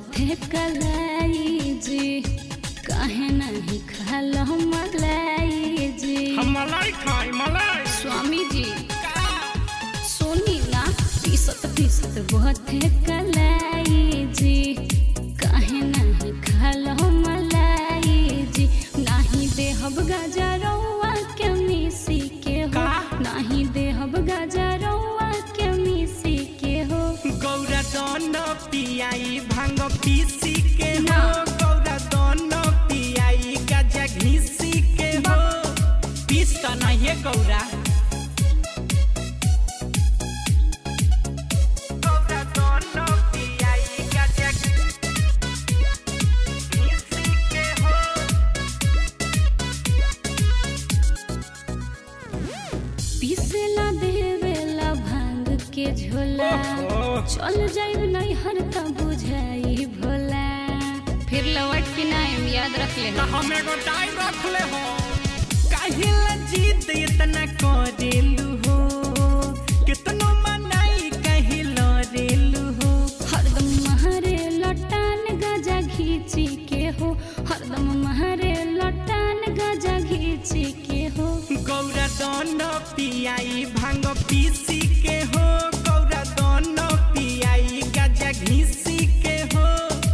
बथे कलाई जी काहे नहीं खालो मलाई जी हम मलाई खाई मलाई स्वामी जी सोनी ना पीसत पीसत बथे कलाई जी काहे नहीं खालो मलाई जी नाही देहब गजरौआ के मिसी के हो का? नाही देहब गजरौआ के मिसी के हो गौरा दन पियाई भांग पीसी के हो ना। गौरा दन पियाई गजा घीसी के हो पीस त नहीं है गौरा गौरा दन पियाई गजा घीसी के हो पीसेला देवेला भांग के झोला ओहो। चल जाइब नहीं हर त बुझाई भोला फिर लौट के नाम याद रख ले त हम एगो टाई रख ले हो काहे ला जिद इतना करेलू हो कितनो मनाई कहे लरेलू हो हरदम महारे लटान गजा घीची के हो हरदम महारे लटान गजा घीची के हो गौरा दन पियाई भांग पीसी के हो गौरा दन पियाई गजा घीसी के हो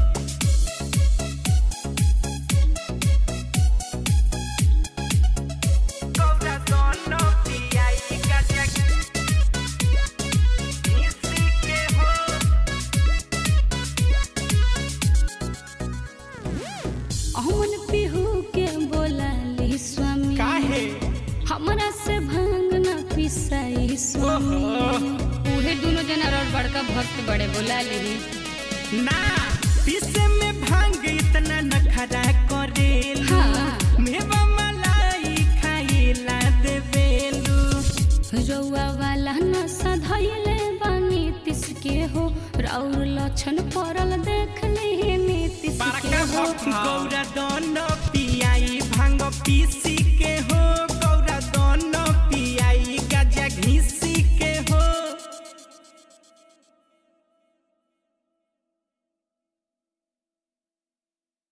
गौरा दन पियाई गजा घीसी के हो अमन पिहू के बोला ली स्वामी काहे हमरा से भांग ना पिसाई स्वामी उहे दोनों जना और बड़का भक्त बड़े बोला ली ना पीसे में भांग इतना नखरा करेलू हाँ। मेवा मलाई खाइला देवेलू रौआ वाला नशा धैले बानी तिस के हो राउर लक्षण पड़ल देख ले नीतिश के हो गौरा दन पियाई भांग पीसी